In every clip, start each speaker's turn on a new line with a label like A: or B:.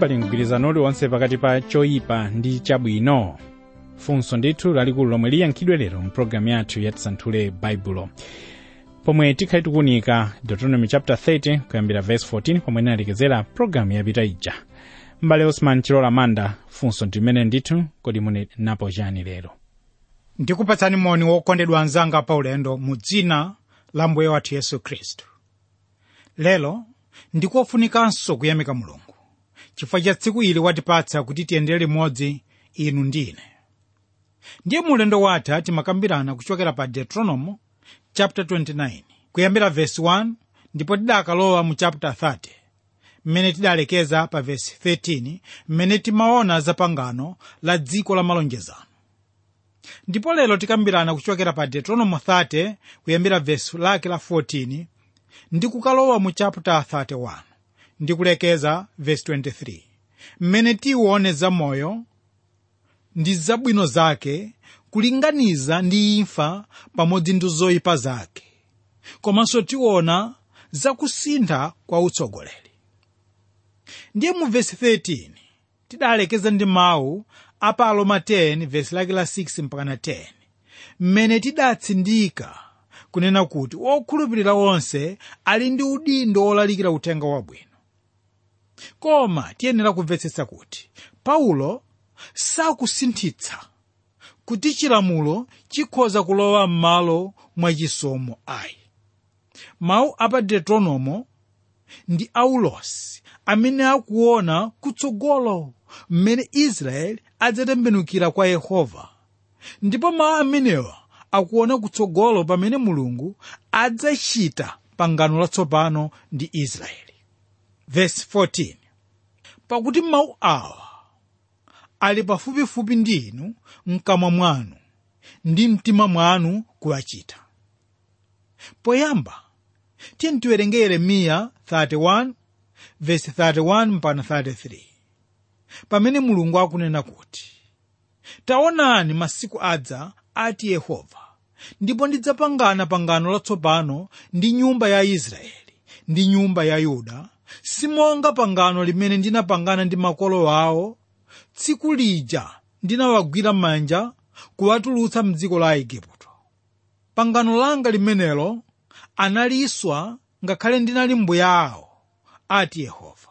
A: pali mgwirizano uliwonse pakati pa choyipa ndi chabwino funso ndithu lalikulu lomwe liyankhidwe lero mpulogalamu yathu yatisanthule baibulo pomwe tikhali tikuunika deuteronomy chapter 30 kuyambira verse 14 pomwe inalekezera pulogalamu yapita ija m'bale osman chilola manda funso ndimene ndithu kodi mune napo chani lero
B: ndikupatsani moni wokondedwa anzanga paulendo mu dzina la mbuye wathu yesu khristu lero ndikofunikanso kuyamika mulungu chifukwa cha tsiku ili watipatsa kuti tiyendere limodzi inu ndi ine ndiye mulendo wathu timakambirana kuchokera pa deuteronomy chapter 29 kuyambira verse 1 ndipo tidakalowa mu chapter 30 mmene tidalekeza pa verse 13 mmene timaona za pangano la dziko la malonjezano ndipo lero tikambirana kuchokera pa deuteronomy 30 kuyambira verse lake la 14 ndi kukalowa mu chapter 31 ndi kulekeza verse 23 mmene tione za moyo ndi zabwino zake kulinganiza ndi imfa pamodzi ndi zoyipa zake komanso tiona zakusintha kwa utsogoleri ndiye mu vesi 13 tidalekeza ndi mawu apa aroma 10 vesi lake la 6 mpakana 10 mmene tidatsindika kunena kuti okhulupirira onse ali ndi udindo olalikira uthenga wabwino koma tiyenera kumvetsetsa kuti paulo sakusinthitsa kuti chilamulo chikhoza kulowa m'malo mwa chisomo ayi mawu apa deuteronomo ndi aulosi amene akuona kutsogolo mmene israeli adzatembenukira kwa yehova ndipo mawu amenewa akuona kutsogolo pamene mulungu adzachita pangano latsopano ndi israeli verse 14 pakuti mawu awa ali pafupifupi ndi inu mkamwa mwanu ndi mtima mwanu kuwachita poyamba tiye tiwerenge yeremiya 31 verse 31 mpaka 33 pamene mulungu akunena kuti taonani masiku adza ati yehova ndipo ndidzapangana pangano latsopano ndi nyumba ya israeli ndi nyumba ya yuda simonga pangano limene ndinapangana ndi makolo awo tsiku lija ndinawagwira manja kuwatulutsa mdziko la igupto pangano langa limenelo analiswa ngakhale ndinali mbuya awo ati yehova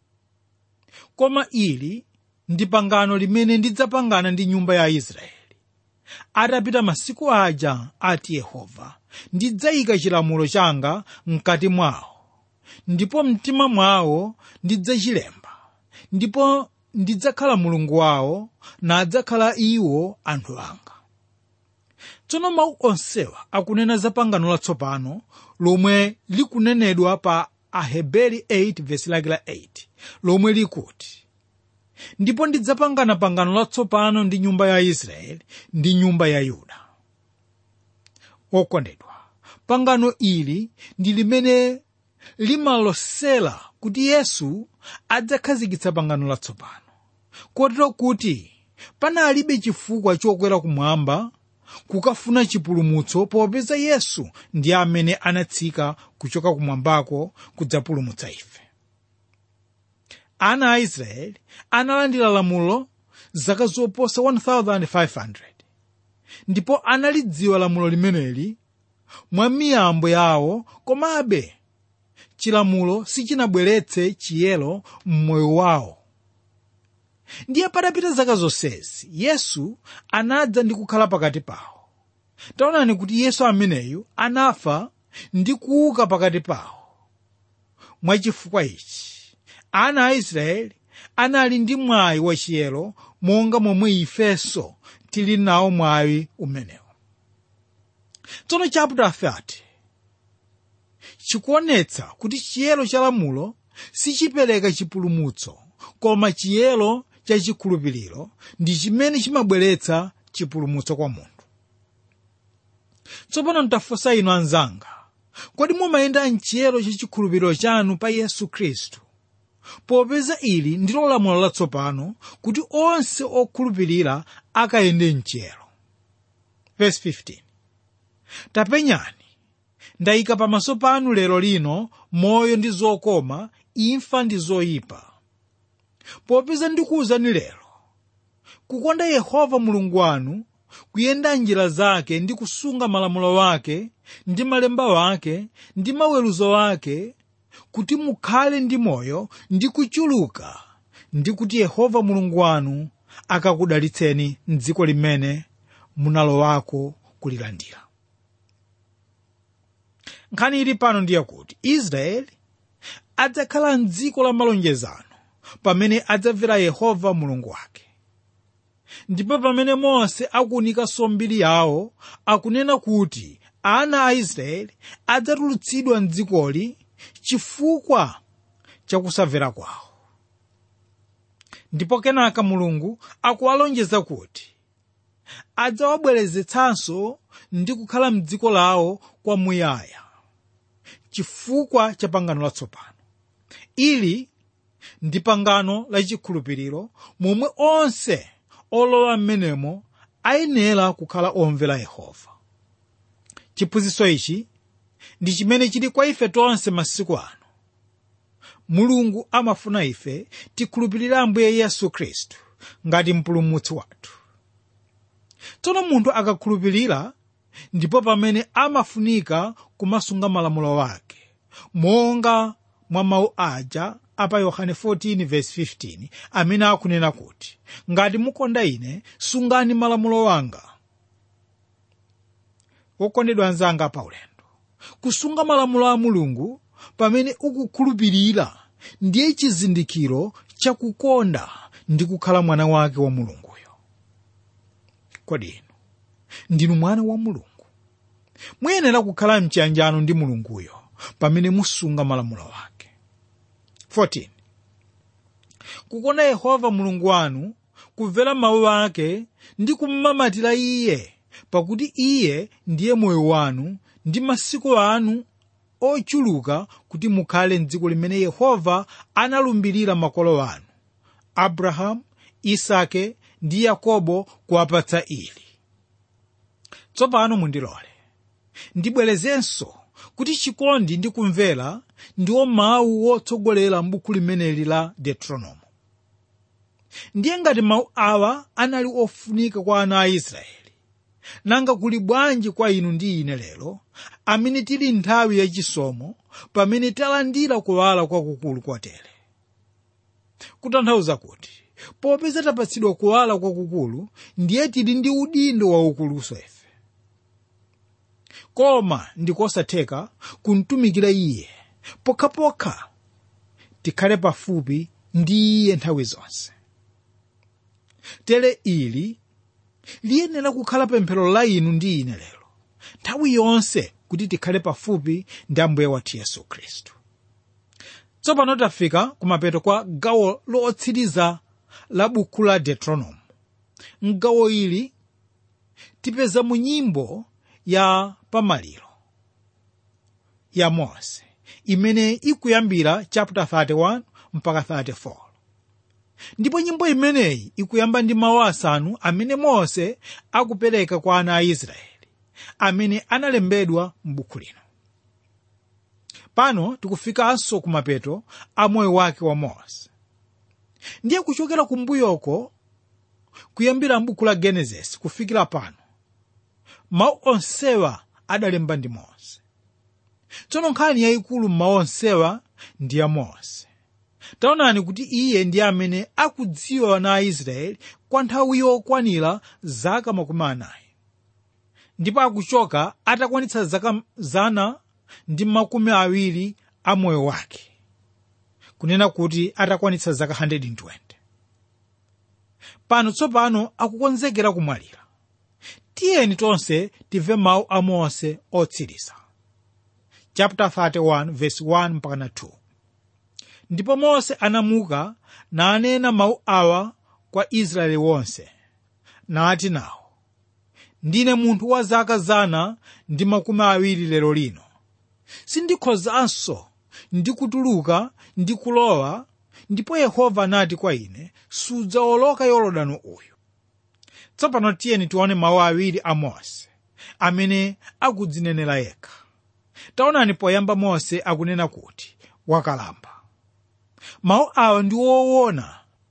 B: koma ili ndi pangano limene ndidzapangana ndi nyumba ya israeli atapita masiku aja ati yehova ndidzayika chilamulo changa mkati mwawo ndipo mtima mwawo ndidzachilemba ndipo ndidzakhala mulungu wawo nadzakhala iwo anthu anga tsono mawu onsewa akunena za pangano latsopano lomwe likunenedwa pa aheberi 8 vesi lake la 8 lomwe likuti ndipo ndidzapangana pangano latsopano ndi nyumba ya israeli ndi nyumba ya yuda okondedwa pangano ili ndi limene limalosera kuti yesu adzakhazikitsa pangano latsopano kotero kuti panalibe chifukwa chokwera kumwamba kukafuna chipulumutso popeza yesu ndi amene anatsika kuchoka kumwambako kudzapulumutsa ife ana a israeli analandira lamulo zaka zoposa 1500 ndipo analidziwa lamulo limeneli mwa miyambo yawo komabe chilamulo sichinabweretse chiyero m'moyo wawo ndiye patapita zaka zonsezi yesu anadza ndi kukhala pakati pawo taonani kuti yesu ameneyu anafa ndi kuuka pakati pawo mwachifukwa ichi ana a israeli anali ndi mwayi wachiyero monga momwe ifenso tili nawo mwayi umenewo tsono chapter 30 chikuonetsa kuti chiyero cha lamulo sichipereka chipulumutso koma chiyero cha chikhulupiriro ndi chimene chimabweretsa chipulumutso kwa munthu tsopano ndafunsa inu anzanga kodi mumayenda mchiyero cha chikhulupiriro chanu pa yesu khristu popeza ili ndilo lamulo latsopano kuti onse okhulupirira akayende mchiyero verse 15 tapenyani ndayika pamaso panu lero lino moyo ndi zokoma imfa ndi zoyipa popeza ndikuwuzani lero kukonda yehova mulungu wanu kuyenda njira zake ndi kusunga malamulo wake ndi malemba wake ndi maweruzo wake kuti mukhale ndi moyo ndi kuchuluka ndi kuti yehova mulungu wanu akakudalitseni mdziko limene munalowako kulilandira nkhani ili pano ndiye kuti israeli adzakhala mdziko la malonjezano pamene adzamvera yehova mulungu wake ndipo pamene mose akuwunikanso mbiri yawo akunena kuti ana a israeli adzatulutsidwa mdzikoli chifukwa chakusamvera kwawo ndipo kenaka mulungu akuwalonjeza kuti adzawabwerezetsanso ndi kukhala mdziko lawo kwamuyaya chifukwa cha pangano latsopano ili ndi pangano lachikhulupiriro momwe onse olowa m'menemo ayenera kukhala omvera yehova chiphunzitso ichi ndi chimene chili kwa ife tonse masiku ano mulungu amafuna ife tikhulupirire ambuye yesu khristu ngati mpulumutsi wathu tsono munthu akakhulupirira ndipo pamene amafunika kumasunga malamulo wake monga mwa mawu aja apa yohane 14:15 amene akunena kuti ngati mukonda ine sungani malamulo wanga wokondedwa anzanga paulendo kusunga malamulo a mulungu pamene ukukhulupirira ndiye chizindikiro chakukonda ndi kukhala mwana wake wa mulunguyo kodi inu ndinu mwana wa mulungu muyenera kukhala mchiyanjano ndi mulunguyo pamene musunga malamulo wake 14 kukonda yehova mulungu wanu kumvera mawu ake ndi kummamatira iye pakuti iye ndiye moyo wanu ndi masiku anu ochuluka kuti mukhale mdziko limene yehova analumbirira makolo anu abrahamu isake ndi yakobo kuwapatsa ili tsopano mundilole ndibwerezenso kuti chikondi ndi kumvera ndiwo mawu wotsogolera m'buku limeneli la deuteronomo ndiye ngati mawu awa anali ofunika kwa ana a israeli nanga kuli bwanji kwa inu ndi ine lero amene tili nthawi yachisomo pamene talandira kuwala kwakukulu kwatere kutanthauza kuti popeza tapatsidwa kuwala kwakukulu ndiye tili ndi udindo waukuluso ife koma ndikosatheka kumtumikira iye pokhapokha tikhale pafupi ndi iye nthawi zonse tere ili liyenera kukhala pemphero la inu ndi ine lero nthawi yonse kuti tikhale pafupi ndi ambuye wathu yesu khristu tsopano tafika kumapeto kwa gawo lotsiriza la buku la deuteronomo mgawo ili tipeza mu nyimbo ya pamaliro ya mose imene ikuyambira chapter 31 mpaka 34 ndipo nyimbo imeneyi ikuyamba ndi mawu asanu amene mose akupereka kwa ana a israeli amene analembedwa m'buku lino pano tikufikanso kumapeto a moyo wake wa mose ndiye kuchokera kumbuyoko kuyambira m'buku la genesis kufikira pano mawu onsewa adalemba ndi mose tsono nkhani yayikulu m'mawu onsewa ndi ya mose taonani kuti iye ndi amene akudziwa ana a israeli kwa nthawi yokwanira zaka makumi anayi ndipo akuchoka atakwanitsa zaka zana ndi makumi awiri a moyo wake kunena kuti atakwanitsa zaka 120 pano tsopano akukonzekera kumwalira tiyeni tonse timve mawu a mose otsiriza chapter 31 verse 1 mpaka 2 ndipo mose anamuka nanena mawu awa kwa israeli wonse nati nawo ndine munthu wa zaka zana ndi makumi awiri lero lino sindikhozanso ndi kutuluka ndi kulowa ndipo yehova anati kwa ine sudzawoloka yorodani uyu tsopano tiyeni tione mawu awiri a mose amene akudzinenera yekha taonani poyamba mose akunena kuti wakalamba mawu awa ndi woona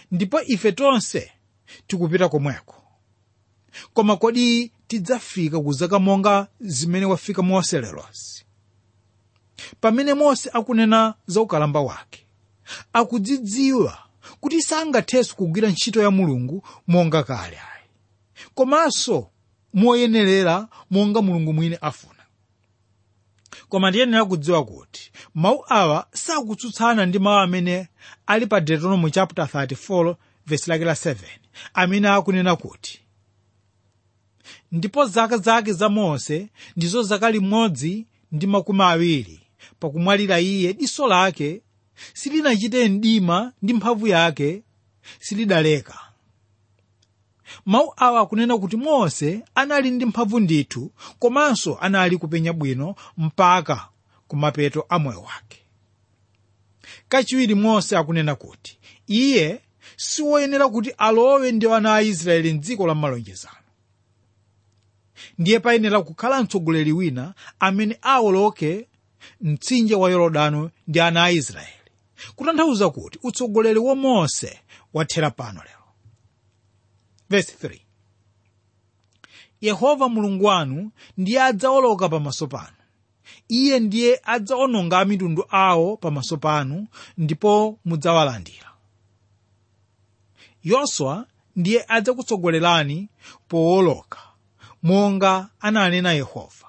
B: ndipo ife tonse tikupita komweko koma kodi tidzafika ku zaka monga zimene wafika mose lerosi pamene mose akunena za ukalamba wake akudzidziwa kuti sangathenso kugwira ntchito ya mulungu monga kale ayi komanso moyenerera monga mulungu mwini afuna koma ndiyenera kudziwa kuti mawu awa sakutsutsana ndi mawu amene ali pa deuteronomy chapter 34 verse lake la 7 amene akunena kuti ndipo zaka zake za mose ndizo zaka limodzi ndi makumi awiri pakumwalira iye diso lake silinachite mdima ndi mphamvu yake silidaleka mawu awa akunena kuti mose anali ndi mphamvu ndithu komanso anali kupenya bwino mpaka kumapeto a moyo wake kachiwiri mose akunena kuti iye siwoyenera kuti alowe ndi ana a israeli mdziko la malonjezano ndiye payenera kukhala mtsogoleri wina amene awoloke mtsinje wa yorodano ndi ana a israeli kutanthauza kuti utsogoleri wa mose wathera pano lero verse 3 yehova mulungu wanu ndiye adzawoloka pamaso panu iye ndiye adzawononga amitundu awo pamaso panu ndipo mudzawalandira yoswa ndiye adzakutsogolerani powoloka monga ananena yehova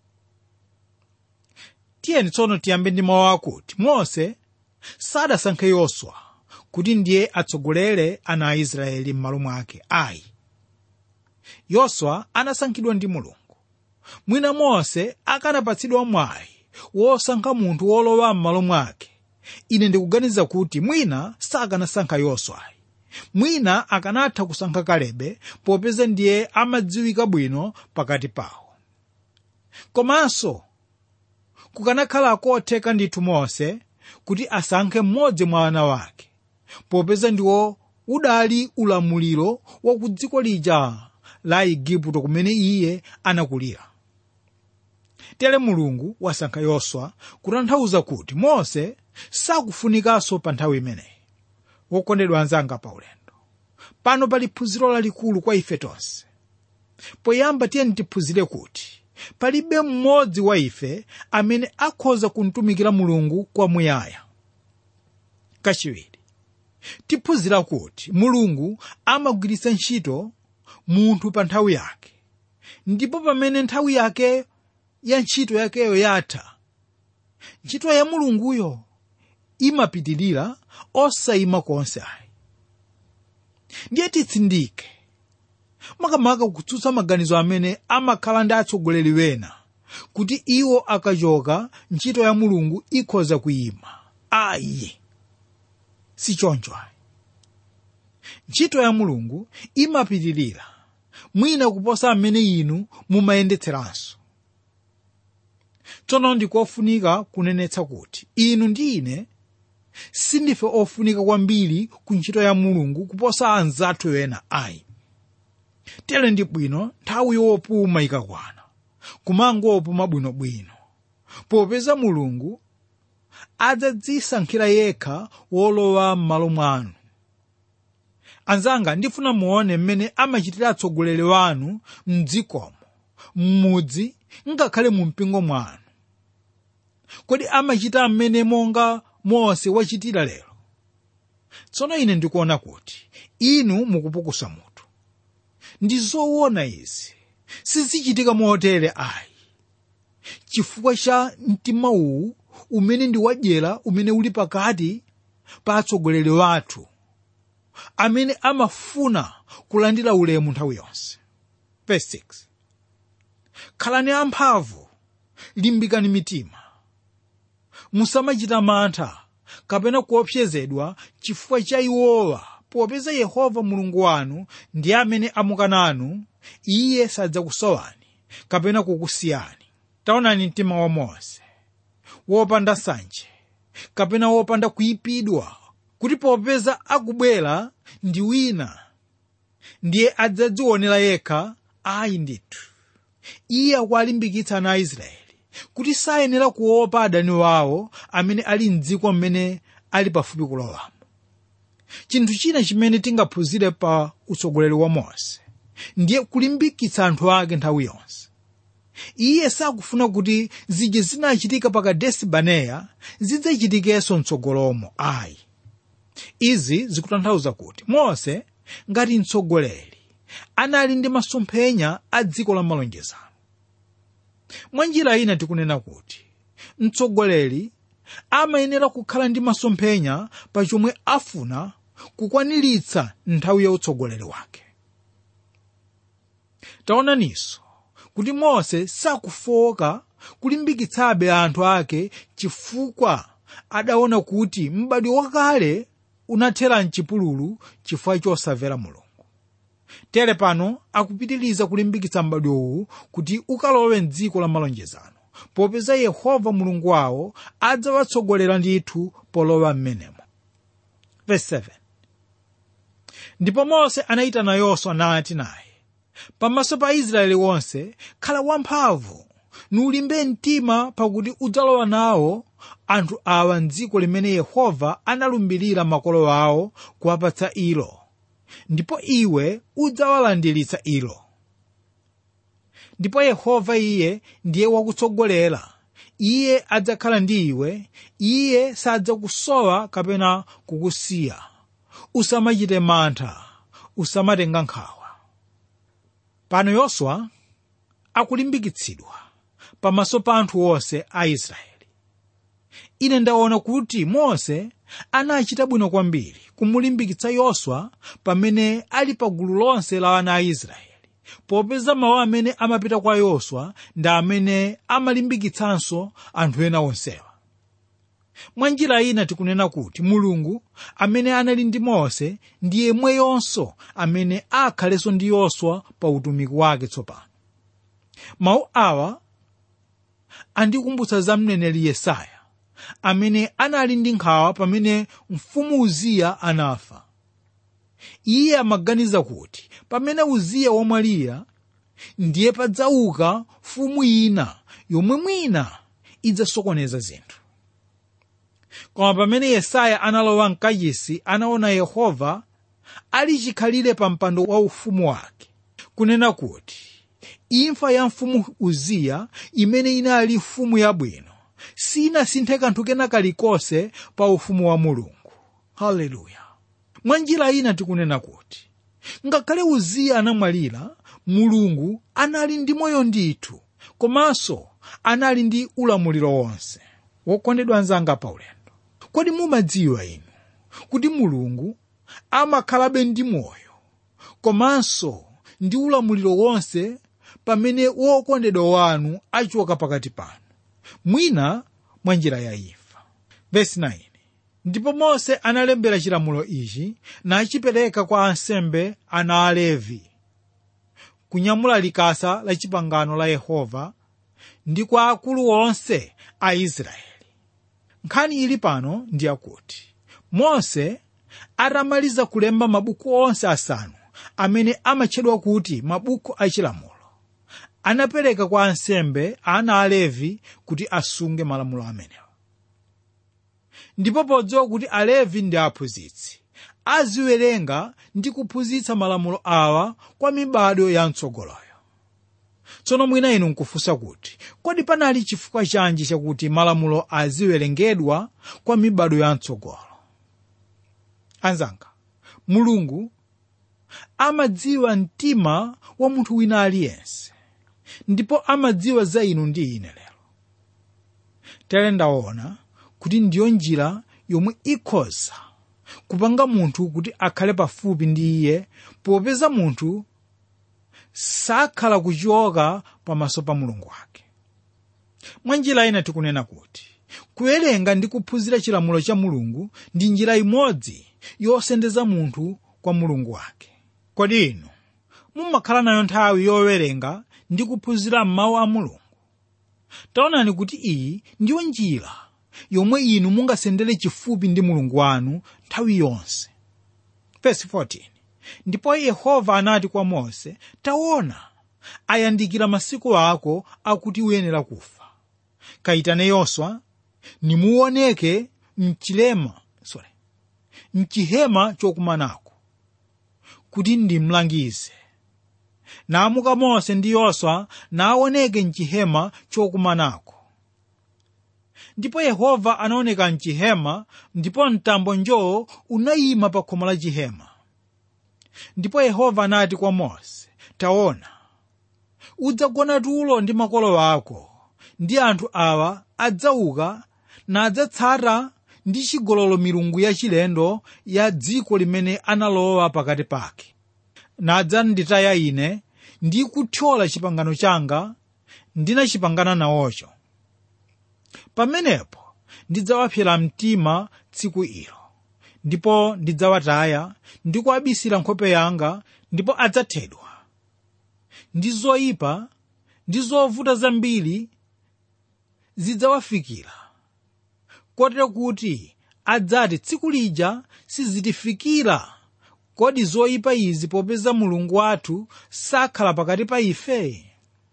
B: tiyeni tsono tiyambe ndi mawu akuti mose sadasankhe yoswa kuti ndiye atsogolere ana a israeli m'malo mwake ayi yoswa anasankhidwa ndi mulungu mwina mose akanapatsidwa mwayi wosankha munthu wolowa m'malo mwake ine ndikuganiza kuti mwina sakanasankha yoswayi mwina akanatha kusankha kalebe popeza ndiye amadziwika bwino pakati pawo komanso kukanakhala kotheka ndithu mose kuti asankhe mmodzi mwa ana wake popeza ndiwo udali ulamuliro wa ku dziko lija la igupto kumene iye anakulira tere mulungu wasankha yoswa kutanthauza kuti mose sakufunikanso pa nthawi imeneyi wokondedwa anzanga paulendo pano pali phunziro lalikulu kwa ife tonse poyamba tiyeni tiphunzire kuti palibe mmodzi wa ife amene akhoza kumtumikira mulungu kwamuyaya kachiwiri tiphunzira kuti mulungu amagwiritsa ntchito munthu pa nthawi yake ndipo pamene nthawi yake ya ntchito yakeyo yatha ntchito ya mulunguyo imapitirira osayima konse ayi ndiye titsindike makamaka kutsutsa maganizo amene amakhala ndi atsogoleri wena kuti iwo akachoka ntchito ya mulungu ikhoza kuyima ayi si choncho ayi ntchito ya mulungu imapitirira mwina kuposa amene inu mumayendetseranso tsono ndikofunika kunenetsa kuti inu ndi ine sindife ofunika kwambiri ku ntchito ya mulungu kuposa anzathu ena ayi tere ndi bwino nthawi yopuma ikakwana kumangopuma bwinobwino popeza mulungu adzadzisankhira yekha wolowa m'malo mwanu anzanga ndifuna muone mmene amachitira atsogoleri wanu mdzikomo m'mudzi ngakhale mu mpingo mwanu kodi amachita mmene monga mose wachitira lero tsono ine ndikuona kuti inu mukupukusa mutu ndi zoona izi sizichitika motere ayi chifukwa cha mtima uwu umene ndi wadyera umene uli pakati pa atsogoleri wathu amene amafuna kulandira ulemu nthawi yonse Verse 6. khalani amphamvu limbikani mitima musamachita mantha kapena kuopsezedwa chifukwa cha iwowa popeza yehova mulungu wanu ndi amene amukananu iye sadzakusowani kapena kukusiyani taonani mtima wa mose wopanda nsanje kapena wopanda kuyipidwa kuti popeza akubwera ndi wina ndiye adzadzionera yekha ayi ndithu iye akuwalimbikitsa ana a israeli kuti sayenera kuopa adani wawo amene ali mdziko mmene ali pafupi kulowamo chinthu china chimene tingaphunzire pa utsogoleri wa mose ndiye kulimbikitsa anthu ake nthawi yonse iye sakufuna kuti zija zinachitika pa kadesi baneya zidzachitikenso mtsogolomo ayi izi zikutanthauza kuti mose ngati mtsogoleri anali ndi masomphenya a dziko la malonjezano mwa njira ina tikunena kuti mtsogoleri amayenera kukhala ndi masomphenya pa chomwe afuna kukwaniritsa nthawi ya utsogoleri wake taonaninso kuti mose sakufoka kulimbikitsabe anthu ake chifukwa adaona kuti m'badwo wakale unathera mchipululu chifukwa chosamvera mulungu tere pano akupitiriza kulimbikitsa m'badwowu kuti ukalowe mdziko la malonjezano popeza yehova mulungu wawo adzawatsogolera ndithu polowa m'menemo Verse 7. ndipo mose anayitana yoswa nati naye pamaso pa israeli wonse khala wamphamvu nulimbe mtima pakuti udzalowa nawo anthu awa mdziko limene yehova analumbirira makolo awo kuwapatsa ilo ndipo iwe udzawalandiritsa ilo ndipo yehova iye ndiye wakutsogolera iye adzakhala ndi iwe iye sadzakusowa kapena kukusiya usamachite mantha usamatenga nkhawa pano yoswa akulimbikitsidwa pamaso pa anthu onse a israeli ine ndaona kuti mose anachita bwino kwambiri kumulimbikitsa yoswa pamene ali pa gulu lonse la ana a israeli popeza mawu amene amapita kwa yoswa ndi amene amalimbikitsanso anthu ena onsewa mwa njira ina tikunena kuti mulungu amene anali ndi mose ndi yemweyonso amene akhalenso ndi yoswa pa utumiki wake tsopano mawu awa andikumbutsa za mneneri yesaya amene anali ndi nkhawa pamene mfumu uziya anafa iye amaganiza kuti pamene uziya wamwalira ndiye padzauka mfumu ina yomwe mwina idzasokoneza zinthu koma pamene yesaya analowa mkachisi anaona yehova ali chikhalire pa mpando wa ufumu wake kunena kuti imfa ya mfumu uziya imene inali mfumu yabwino sinasinthe kanthu kena kalikonse pa ufumu wa mulungu haleluya mwa njira ina tikunena kuti ngakhale uziya anamwalira mulungu anali ndi moyo ndithu komanso anali ndi ulamuliro wonse wokondedwa anzanga paulendo kodi mumadziwa inu kuti mulungu amakhalabe ndi moyo komanso ndi ulamuliro wonse pamene wokondedwa wanu achoka pakati panu mwina mwa njira ya imfa vesi 9 ndipo mose analembera chilamulo ichi nachipereka kwa ansembe ana alevi kunyamula likasa la chipangano la yehova ndi kwa akulu onse a israeli nkhani ili pano ndi yakuti mose atamaliza kulemba mabuku onse asanu amene amatchedwa kuti mabuku achilamulo anapereka kwa ansembe ana alevi kuti asunge malamulo amenewa ndipo podziwa kuti alevi ndi aphunzitsi aziwerenga ndi kuphunzitsa malamulo awa kwa mibado ya mtsogoloyo tsono mwina inu nkufunsa kuti kodi panali chifukwa chanji chakuti malamulo aziwerengedwa kwa mibado ya mtsogolo anzanga mulungu amadziwa mtima wa munthu wina aliyense ndipo amadziwa za inu ndi ine lero tere ndaona kuti ndiyo njira yomwe ikhoza kupanga munthu kuti akhale pafupi ndi iye popeza munthu sakhala kuchoka pamaso pa mulungu wake mwa njira ina tikunena kuti kuwerenga ndi kuphunzira chilamulo cha mulungu ndi njira imodzi yosendeza munthu kwa mulungu wake kodi inu mumakhala nayo nthawi yowerenga ndi kuphunzira mawu a mulungu taonani kuti iyi ndiyo njira yomwe inu mungasendere chifupi ndi mulungu wanu nthawi yonse Verse 14. ndipo yehova anati kwa mose taona ayandikira masiku ako akuti uyenera kufa kayitane yoswa nimuoneke mchilema sorry mchihema chokumanako kuti ndimlangize naamuka mose ndi yoswa naoneke mchihema chokumanako ndipo yehova anaoneka mchihema ndipo mtambo njoo unayima pa khomo la chihema ndipo yehova anati kwa mose taona udzagona tulo ndi makolo ako ndi anthu awa adzauka nadzatsata ndi chigololo milungu yachilendo ya dziko limene analowa pakati pake nadzanditaya ine ndi kuthyola chipangano changa ndinachipangana nawocho pamenepo ndidzawapsera mtima tsiku ilo ndipo ndidzawataya ndi kuabisira nkhope yanga ndipo adzathedwa ndi zoyipa ndi zovuta zambiri zidzawafikira kotero kuti adzati tsiku lija sizitifikira kodi zoyipa izi popeza mulungu wathu sakhala pakati pa ife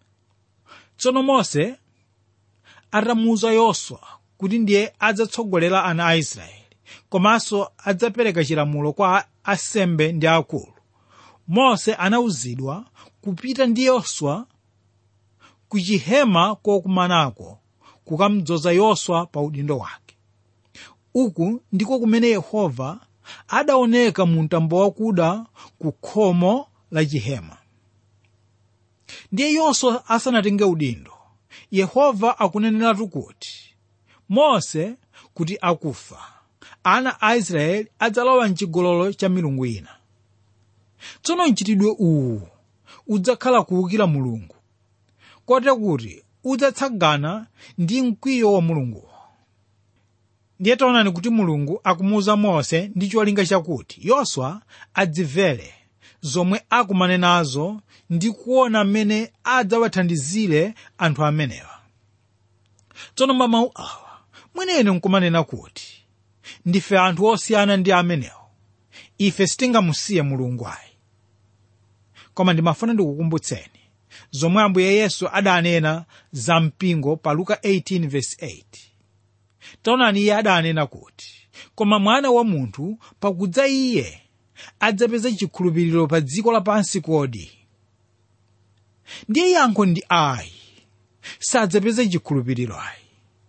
B: tsono mose atamuwuza yoswa kuti ndiye adzatsogolera ana a israeli komanso adzapereka chilamulo kwa asembe ndi akulu mose anawuzidwa kupita ndi yoswa ku chihema kokumanako kukamdzoza yoswa pa udindo wake uku ndiko kumene yehova adaoneka mu mtambo wakuda ku khomo la chihema ndiye yoswa asanatenge udindo yehova akuneneratu kuti mose kuti akufa ana a israeli adzalowa mchigololo cha milungu ina tsono mchitidwe uwu udzakhala kuwukira mulungu kotero kuti udzatsagana ndi mkwiyo wa mulunguwo ndiye taonani kuti mulungu akumuwuza mose ndi cholinga chakuti yoswa adzimvere zomwe akumane nazo ndi kuona mmene adzawathandizire anthu amenewa tsono mwa mawu awa mwenene nkumanena kuti ndife anthu osiyana ndi amenewo ife sitingamusiye mulungu ayi koma ndimafuna ndikukumbutseni zomwe ambuye yesu adanena za mpingo pa luka 18:8 taonani iye adanena kuti koma mwana wa munthu pakudza iye adzapeza chikhulupiriro pa dziko lapansi kodi ndiye yankho ndi ayi sadzapeza chikhulupiriro ayi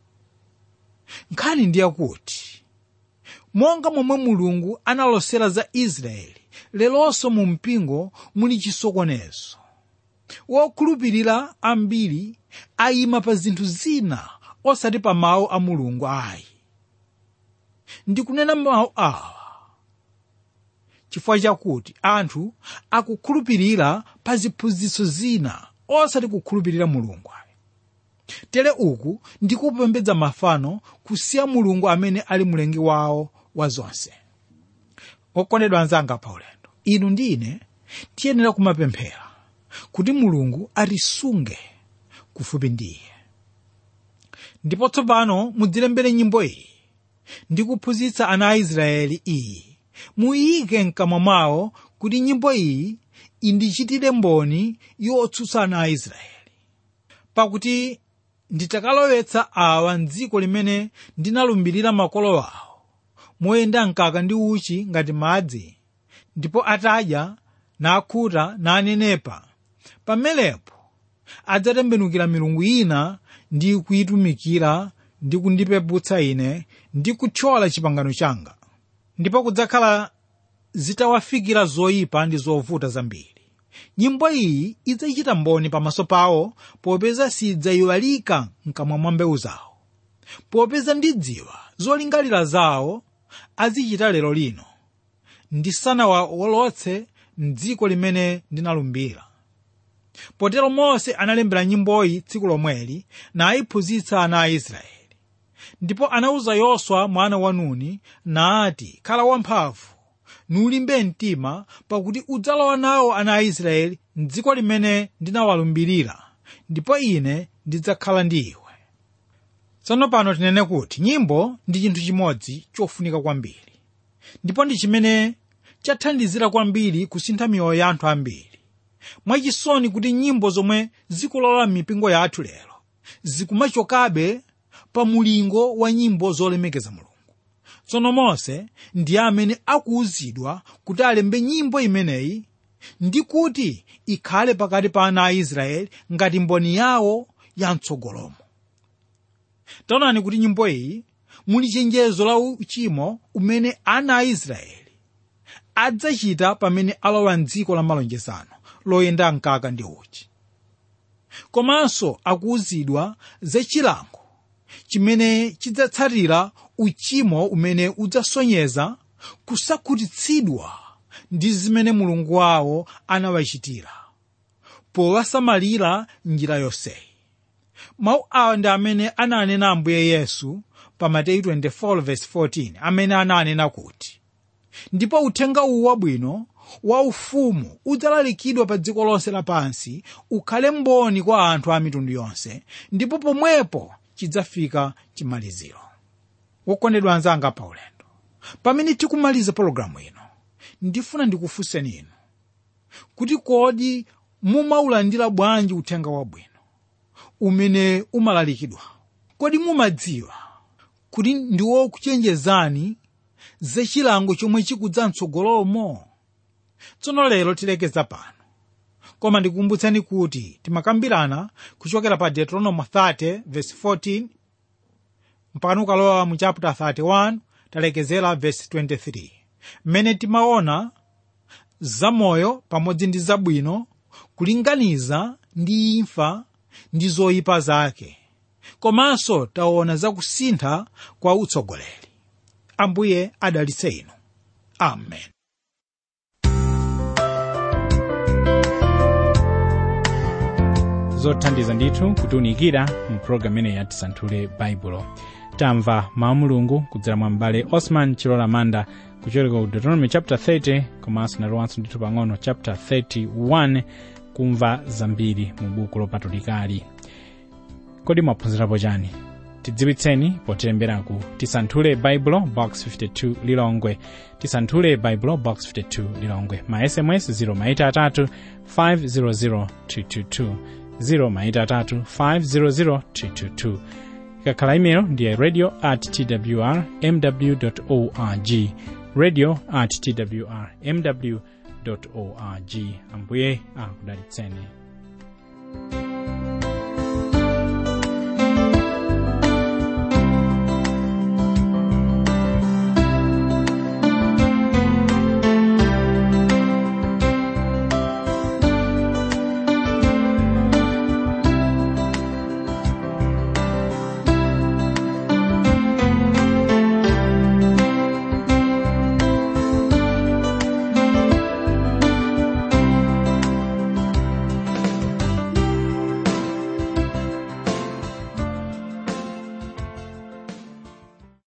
B: nkhani ndiye kuti monga momwe mulungu analosera za israeli lelonso mu mpingo muli chisokonezo wokhulupirira ambiri ayima pa zinthu zina osati pa mawu a mulungu ayi ndikunena mawu awa chifukwa chakuti anthu akukhulupirira pa ziphunzitso zina osati kukhulupirira mulungu ayi tere uku ndikupembedza mafano kusiya mulungu amene ali mlengi wawo wa zonse okondedwa anzanga pa ulendo inu ndi ine tiyenera kumapemphera kuti mulungu atisunge kufupi ndi iye ndipo tsopano mudzilembere nyimbo iyi ndi kuphunzitsa ana a israeli iyi muyike mkamwa mwawo kuti nyimbo iyi indichitire mboni yotsutsa ana a israeli pakuti nditakalowetsa awa mdziko limene ndinalumbirira makolo awo moyenda mkaka ndi uchi ngati madzi ndipo atadya nakhuta nanenepa pamenepo adzatembenukira milungu ina ndi kuyitumikira ndi kundipeputsa ine ndi kuthyola chipangano changa ndipo kudzakhala zitawafikira zoyipa ndi zovuta zambiri nyimbo iyi idzachita mboni pamaso pawo popeza sidzayiwalika mkamwa mwa mbewu zawo popeza ndidziwa zolingalira zawo azichita lero lino ndisanawawolotse mdziko limene ndinalumbira potero mose analembera nyimboyi tsiku lomweli nayiphunzitsa ana a israeli ndipo anawuza yoswa mwana wa nuni nati khala wamphamvu nulimbe mtima pakuti udzalowa nawo ana a israeli mdziko limene ndinawalumbirira ndipo ine ndidzakhala ndi iwe tsono pano tinene kuti nyimbo ndi chinthu chimodzi chofunika kwambiri ndipo ndi chimene chathandizira kwambiri kusintha miyoyo ya anthu ambiri mwachisoni kuti nyimbo zomwe zikulola m'mipingo yathu lero zikumachokabe pa mulingo wa nyimbo zolemekeza mulungu tsono mose ndiye amene akuwuzidwa kuti alembe nyimbo imeneyi ndi kuti ikhale pakati pa ana a israeli ngati mboni yawo ya mtsogolomo taonani kuti nyimbo iyi muli chenjezo la uchimo umene ana a israeli adzachita pamene alowa mdziko la malonjezano loyenda mkaka ndi uchi komanso akuwuzidwa za chilango chimene chidzatsatira uchimo umene udzasonyeza kusakhutitsidwa ndi zimene mulungu wawo anawachitira powasamalira njira yonseyi mawu awa ndi amene ananena ambuye yesu pa mateyu 24:14 amene ananena kuti ndipo uthenga uwu wabwino wa ufumu udzalalikidwa pa dziko lonse lapansi ukhale mboni kwa anthu a mitundu yonse ndipo pomwepo chidzafika chimaliziro wokondedwa anzanga pa ulendo pamene tikumaliza pologalamu ino ndifuna ndikufunseni inu kuti kodi mumaulandira bwanji uthenga wabwino umene umalalikidwa kodi mumadziwa kuti ndiwo kuchenjezani za chilango chomwe chikudza mtsogolomo tsono lero tilekeza pano koma ndikukumbutsani kuti timakambirana kuchokera pa deuteronomy 30 verse 14 mpaka ukalowa mu chapter 31 talekezera verse 23 mmene timaona zamoyo pamodzi ndi zabwino kulinganiza ndi imfa ndi zoyipa zake komanso taona zakusintha kwa utsogoleri ambuye adalitse inu amen
A: zothandiza ndithu kutiunikira mu pologalamu ineyi ya tisanthule baibulo tamva mawu mulungu kudzera mwa m'bale osman chilola manda kuchokera ku deuteronomy chapter 30 komanso nalowanso ndithu pang'ono chapter 31 kumva zambiri mu buku lopatulikali kodi mwaphunzirapo chani tidziwitseni potilembera ku tisanthule baibulo box 52 lilongwe tisanthule baibulo box 52 lilongwe ma sms 0 maita atatu 500 222 0 maita atatu 500 222 ikakhala imelo ndiye radio at twr mw org radio at twr mw org ambuye akudalitseni